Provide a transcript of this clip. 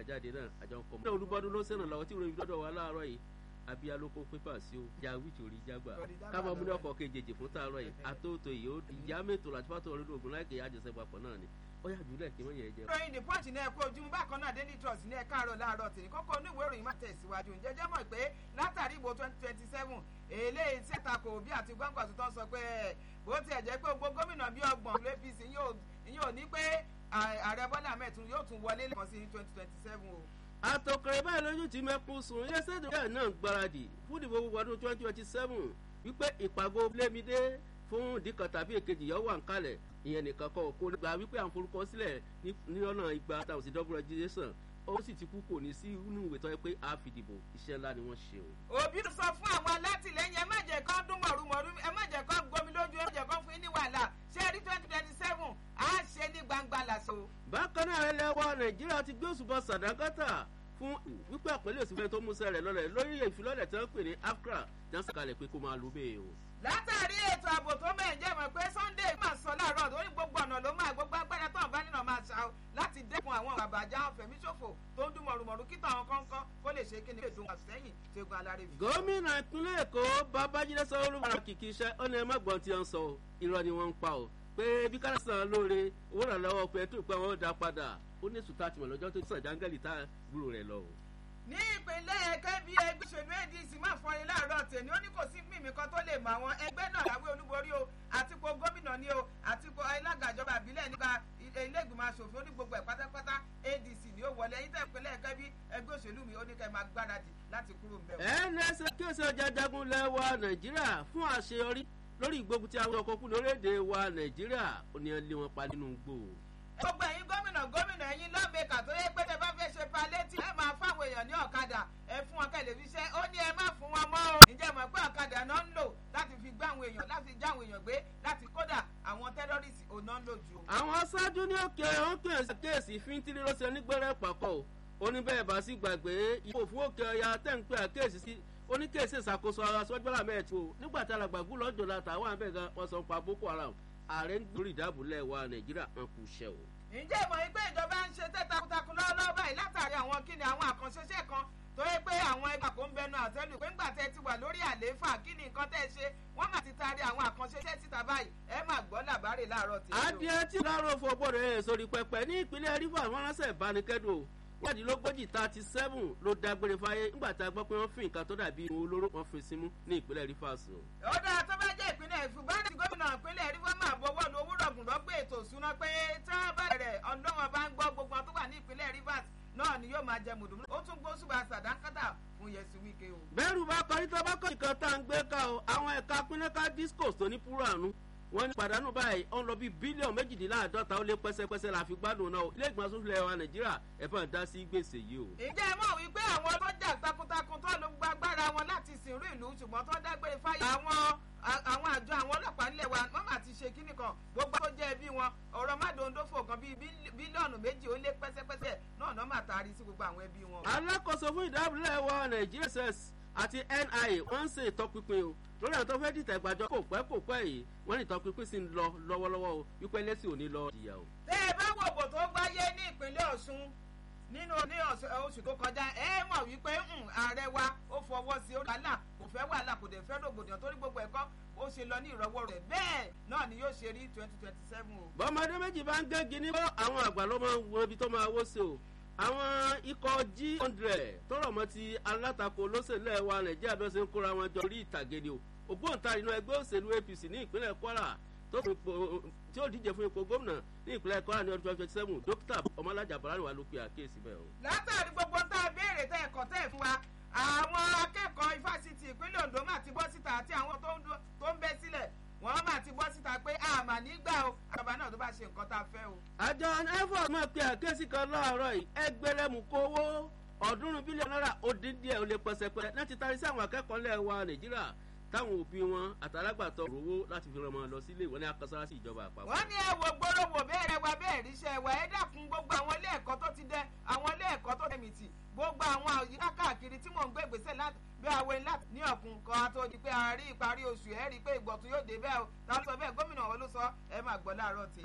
jáde náà àjọ ń kọ́ mọ́. olùbọ́dún ló sẹ́nà lọ́wọ́ tí ìròyìn dọ́dọ̀ wa láàárọ̀ yìí àbí alóko pépà sí o ìjà wíìtì orí jágbà káma múlẹ̀ ọkọ̀ kejì fún tààrọ̀ yìí àtòtò yìí ìyá mẹ́tò láti fàtọ̀ orí ogun láìkè àjọṣe papọ̀ náà ni ó yà jùlẹ̀ kí wọ́n yẹn jẹ. ìròyìn the punch ní ẹ̀kọ́ ojúmọ́ bákan náà daily trust ní ẹ̀ka àárọ̀ láàárọ̀ tèmi kókó oníwèé ìròyìn má tẹ̀síwájú ǹjẹ́ jẹ́ mọ̀ pé látàrí ìbò twenty twenty seven eléyìí tí ẹ̀ta kò bí àti gbọ́ngbọ̀n tó sọ pé bó tiẹ̀ jẹ́ pé gbogbo gómìnà bíi ọgbọ̀n ló apc yóò ní pé ààrẹ bọ́lá mẹ́tún yóò tún wọlé lẹ́kọ̀ọ́ sí twenty twenty seven o àtọkẹrẹ báyìí lójú tí mẹkún sùn iléeṣẹ́ ìdókòwò náà gbáradì fún ìdìbò gbogbo ọdún twenty twenty seven wípé ìpàgọ́ lémidé fún ìdíkan tàbí èkejì yóò wà ń kalẹ̀ ìyẹn nìkan kọ́ kó gba wípé à ń forúkọ sílẹ̀ ní ọ̀nà ìgbà táwọn sì double registration ó sì ti kú kò ní sí inú ìwé tó yẹ pé a fi dìbò iṣẹ́ ńlá ni wọ́n ṣe o. òbí sọ fún àwọn alátìlẹyìn ẹ má jẹ́ kán dún mọ̀rúmọ̀rú ẹ má jẹ́ kán gbomi lójú ẹ má jẹ́ kán fún yín ní wàhálà ṣé rí twenty twenty seven á ṣe ní gbangba làṣọ. bákan náà ẹlẹ́wọ̀ nàìjíríà ti gbé òṣùbọ̀ sàdákàtà fún wípé àpẹẹrẹ òsínfẹ́ tó mú sẹ́rẹ̀ lọ́rẹ̀ lórí ìfilọ́lẹ̀ tí wọ́n pè ní afcra jánsá kalẹ̀ pé kó máa lu bẹ́ẹ̀ o. látàrí ètò ààbò tó mẹ́rin jẹ́ mọ̀ pé sunday máa sọ láàárọ̀ lórí gbogbo ọ̀nà ló máa gbogbo agbára tó ń bá nínú máa ṣá o láti dẹ́kun àwọn àbàjá fẹ̀mí ṣòfò tó ń dún mọ̀rùmọ̀rù kí táwọn kọ́ńkọ́ kó lè ṣe kí ni ètò àsẹ́yìn ṣẹ́gun alárè fi. gómìnà ìpínlẹ̀ èkó babájídé sanwó-olú wàrà kìkì iṣẹ́ ó ní ẹ má gbọ́n tí wọ́n ń sọ irọ́ ni wọ́n ń pa o pé bí káràsán lóore owó ìrànlọ́wọ́ pẹ̀tù pé wọ́n dá padà ó ní sùtá tìmọ̀ lọ́jọ́ tó sàn jángẹ́lì tá gbúrò rẹ̀ lọ o ní ìpínlẹ̀ kẹ́bí ẹgbẹ́ òṣèlú adc máa fọrin láàárọ̀ tèmi ó ní kò sí mímí kan tó lè mọ àwọn ẹgbẹ́ náà láwé olúborí o àtipò gómìnà ni o àtipò alágàjọba àbílẹ̀ nípa ilé ìgbìmọ̀ asòfin ó ní gbogbo ẹ̀ pátápátá adc ni ó wọlé ẹ̀yin tẹ̀ ìpínlẹ̀ kẹ́bí ẹgbẹ́ òṣèlú mi ó ní kẹ́ máa gbáradì láti kúrò ń bẹ̀. nsa kéèsì ọjà jagun lẹ́wà nàìjíríà fún àṣeyọrí lórí ìgbógun tí àwọn ọkọ̀ kú lórílẹ̀‐èdè wa nàìjíríà ó ní ẹ lé wọn pa nínú gbò gbogbo ẹ̀yin gómìnà gómìnà ẹ̀yin lọ́ọ̀mẹ́kà tó yẹ pé tẹ bá fẹ́ ṣe palétì ẹ máa fáwọn èèyàn ní ọ̀kadà ẹ fún wọn tẹlifíṣẹ́ ó ní ẹ má fún wọn mọ́ o ǹjẹ́ mọ̀ pé ọ̀kadà náà ń lò láti fi gbé àwọn èèyàn láti já àwọn èèyàn gbé láti kódà àwọn tẹ́rọ́rìsì ò náà ń lò jù. àwọn aṣáájú ní òkè òkè kéèsì fíntìrì ló ṣe nígbẹ́rẹ́ pàkọ́ oníbẹ̀rẹ̀ bá sí gbàgbé ìbò fún òkè ọya tẹ̀ ń pè àkéèsì sí oníkéèsì ìṣàkóso ara sọ́jọ́lá mẹ́ẹ̀tì o nígbà tí alàgbàgbù lọ́jọ́ la tàwọn àbẹ̀ gan wọ́n sọ pa boko haram ààrẹ ń gbórí ìdáàbòlẹ̀ wa nàìjíríà hàn kù ṣẹ́ o. ǹjẹ́ ìmọ̀ yìí pé ìjọba ń ṣe tẹ́ takuntakun lọ́wọ́lọ́wọ́ báyìí látàrí àwọn kíni àwọn àkànṣeṣẹ́ kan tó yẹ pé àwọn ẹgbà kò ń bẹnu àtẹ́lù pé ńgbà tẹ́ ti wà lórí àlééfà kí ni nǹkan tẹ́ ṣe wọ́n mà ti taari àwọn àkànṣeṣẹ́ síta báyìí ẹ máa gbọ́ làbárè láàárọ̀ tí. adìẹ tí láàárọ̀ fọ gbọ́dọ̀ ẹ̀ sórí pẹpẹ ní ìpínlẹ̀ rivers wọ́n ránṣẹ́ ìbánikẹ́dùn wádìílógójì thirty seven ló dágbére fáyé nígbà tá a gbọ́ pé wọ́n fi nǹkan tó dàbí ohun olóró wọn fi símú ní ìpínlẹ̀ rivers o. ó dáa tó bá jẹ́ ìpínlẹ̀ ìfúgbọ́n ní gómìnà ìpínlẹ̀ rivers máa bọ́wọ́ lu owó rọ̀gùn lọ́gbé ètò ìṣúná pé tí wọ́n bá rẹ̀ ọ̀dọ́ wọn bá ń gbọ́ gbogbo tó wà ní ìpínlẹ̀ rivers náà ni yóò máa jẹ mùdùmù ó tún gbó ṣùgbọ́n àṣàdánkátà fún yẹsù wíkẹ́ o. bẹ́ẹ̀rù bá parí tó bá kọ́ ìkan tá à ń gbé ká o àwọn ẹ̀ka pínlẹ́ká discos tó ní púrọ̀nù wọ́n ní pàdánù báyìí ọ̀n lọ bíi bílíọ̀nù méjìdínláàdọ́ta ó lé pẹ́sẹ́pẹ́sẹ́ la fi gbádùn náà ilé ìgbìmọ̀ asòfin wa nàìjíríà ẹ̀fọn dá sí gbèsè yìí o. ǹjẹ́ ẹ mọ̀ wípé àwọn ọlọ́jà takuntakun tó ló gbàgbára wọn láti sìnrú ìlú ṣùgbọ́n tó dágbére fáyà àwọn àwọn àjọ àwọn ọlọ́pàá nílẹ̀ wa wọ́n máa ti ṣe kíní kan gbogbo tó jẹ́ ẹbí wọn ọ̀rọ̀ mádòndófò kan bíi bílíọ̀nù méjì ó lé pẹ́sẹ́pẹ́sẹ́ náà náà máa taari sí gbogbo àwọn ẹbí wọn. alákòóso fún ìdábòlẹ̀ wa nàìjíríà ss àti nia wọ́n ń ṣe ìtọpinpin o lórí àwọn tó fẹ́ dìtẹ̀ ìgbàjọ kò pẹ́ kò pẹ́ yìí wọ́n ní ìtọpinpin sì ń lọ lọ́wọ́lọ́wọ́ o wípé lẹ́sìn ò ní lọ ìyà o. tẹ́ ẹ bá wò bò tó gbáyé ní ìpínlẹ̀ ọ̀ṣun nínú ní oṣù tó kọjá ẹ mọ̀ wípé ààrẹ wa ó fọwọ́ sí orí wàhálà kò fẹ́ wàhálà kò dẹ̀ fẹ́ rògbòdìyàn torí gbogbo ẹ̀kọ́ ó ṣe lọ ní ìrọwọ́ rẹ̀ bẹ́ẹ̀ náà ni yóò ṣe rí twenty twenty seven o. bọ́mọdé méjì bá ń gégi ní bọ́ àwọn àgbà ló máa ń wo ibi tó máa wó sí o àwọn ikọ̀ g hundred tọrọ mọ ti alátakò olóṣèlú ẹ̀ wa nàìjíríà bí wọ́n ṣe ń kóra wọn jọ orí ìtàgé ni o ògbóǹtarì inú ẹgbẹ́ òṣèlú apc ní ìpínlẹ̀ kwara tó fún ipò tí ó díje fún ipò gómìnà ní ìpínlẹ̀ kwara ní ọdún twenty twenty seven dókítà ọmọlájà bọ̀láni wà ló pe àkíyèsí bẹ́ẹ̀ o. látàrí gbogbo tá a béèrè tẹ ẹ̀kọ́ tẹ̀ fún wa àwọn akẹ́kọ̀ọ́ ifásitì ìpínlẹ̀ ondo máa ti bọ́ síta àti àwọn tó ń bẹ́ sílẹ̀ wọ́n máa ti bọ́ síta pé àmà nígbà o àbá náà tó bá ṣe nǹkan tá a fẹ́ o. àjọ efo máa pe àkíyèsí kan láàárọ̀ yìí ẹgbẹ́rẹ́mù kówó ọ̀ọ́dúnrún bílíọ̀nù náírà ó dín díẹ̀ ó lé pẹ́sẹ́pẹ́ láti tarí sí àwọn akẹ́kọ̀ọ́ lẹ̀ wa nàìjíríà táwọn òbí wọn àtàlágbàtọ̀ rówó láti fi ràn wọn lọ sílé ìwọ ní akọsára sí ìjọba àpapọ̀. wọ́n ní ẹ wo gbólóhùn bẹ́ẹ̀rẹ̀ wa bẹ́ẹ̀ ríṣẹ́ wa ẹ dákun gbogbo àwọn ilé ẹ̀kọ́ tó ti dẹ àwọn ilé ẹ̀kọ́ tó tẹ̀mí tì gbogbo àwọn àyíká káàkiri tí mò ń gbé ìgbésẹ̀ láti bí àwọn ẹni láti ní ọ̀kun kan tó di pé a rí ìparí oṣù ẹ̀ rí i pé ìgbọ̀tún yóò dé bẹ́ẹ̀ o táwọn sọ bẹ́ẹ̀ gómìnà wọn ló sọ ẹ máa gbọ́ láàárọ̀ tì.